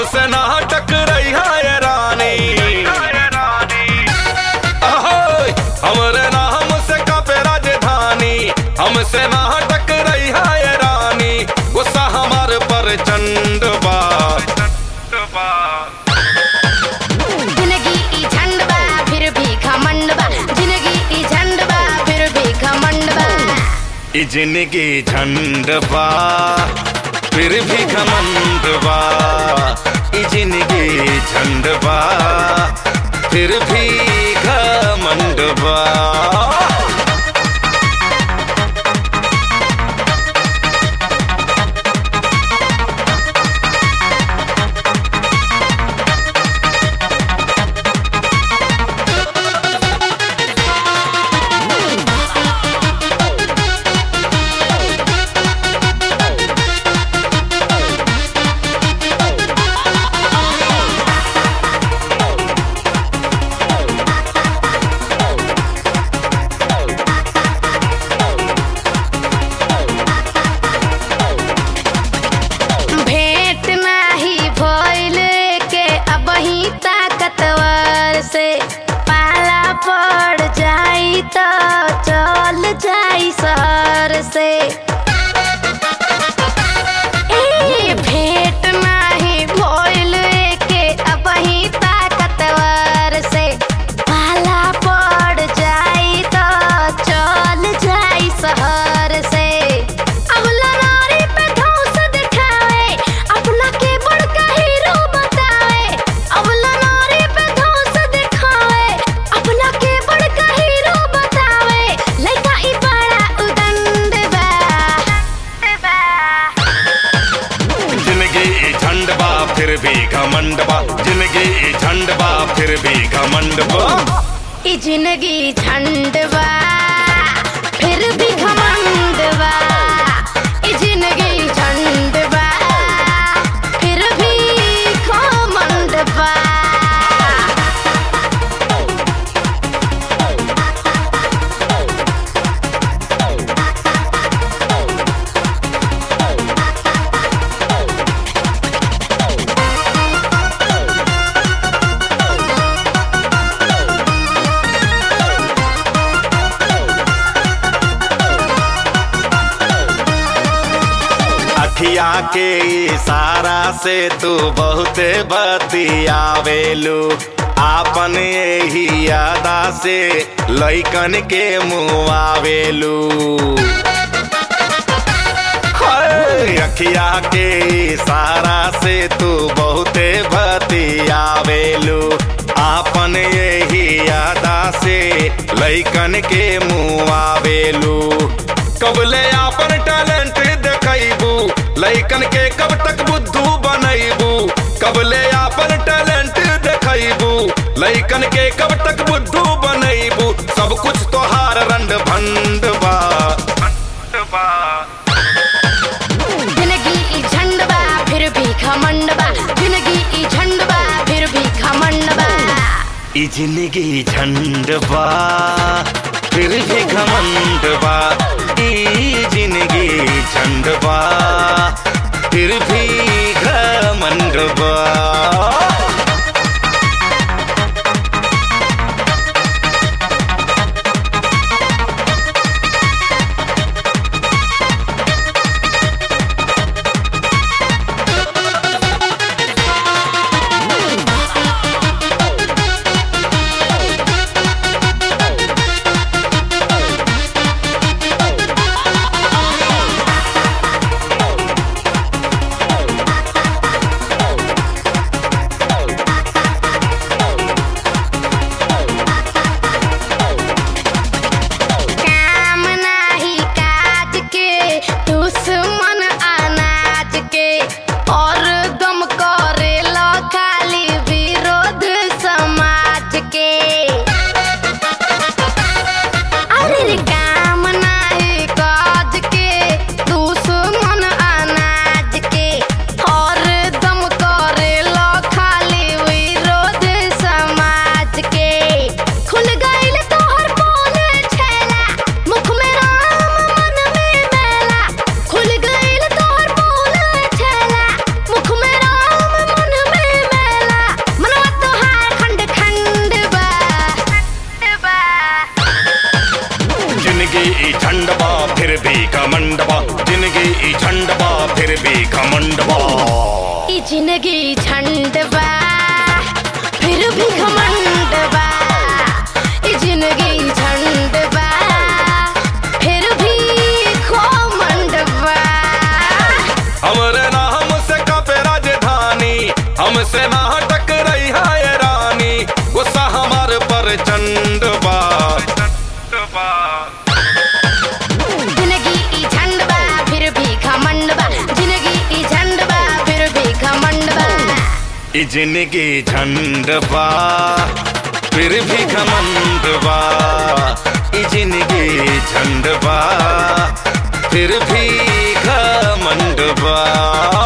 हमसे ना टकराई है रानी अहोय, हमरे नाम से कापे राजधानी हमसे ना टकराई है रानी गुस्सा हमार पर चंड बा जिंदगी ई झंड बा फिर भी घमंड बा जिंदगी ई झंड बा फिर भी घमंड बा ई जिंदगी झंड बा फिर भी घमंड बा ई जिंदगी झंड बा फिर भी घमंड बा भेंट नाही भइल के अबही ताकतवर से पाला पड़ जाई तो चल जाई शहर से ए भेंट नाही भइल के अबही ताकतवर से पाला पड़ जाई तो चल जाई शहर से अबला नारी पे धौंस दिखावे अपना के बड़का हीरो बतावे अबला नारी पे धौंस दिखावे अपना के बड़का हीरो बतावे लइका ई बड़ा उदंड बा जिंदगी ई झंड बा फिर भी घमंड बा जिंदगी ई झंड बा फिर भी घमंड बा ई जिंदगी झंड बा फिर भी घमंड बा ई जिंदगी झंड बा फिर भी घमंड बा अखिया के इशारा से तू बहुते बतियावेलू आपन यही यादा से लइकन के मुआवेलू हाय, अखिया के इशारा से तू बहुते बतियावेलू आपन यही यादा से लइकन के मुआवेलू कबले आपन टैलेंट देखैबू लइकन के कब तक बुद्धू बनैबू कबले आपन टैलेंट देखैबू लइकन के कब तक बुद्धू बनैबू सब कुछ तोहार रंड भंड बा जिंदगी ई झंड बा फिर भी घमंड बा जिंदगी ई झंड बा फिर भी घमंड बा ई जिंदगी झंड बा फिर भी घमंड बा ई जिंदगी झंड बा फिर भी घमंड बा झंड बा ई जिंदगी झंड बा फिर भी घमंड बा ई जिंदगी झंड बा फिर भी घमंड बा हमरे नाम से कापे राजधानी हमसे ना टकराई है रानी गुस्सा हमार पर चंड बा जिंदगी ई झंड बा फिर भी घमंड बा जिंदगी ई झंड बा फिर भी घमंड बा ई जिंदगी झंड बा फिर भी घमंड बा ई जिंदगी झंड बा फिर भी घमंड बा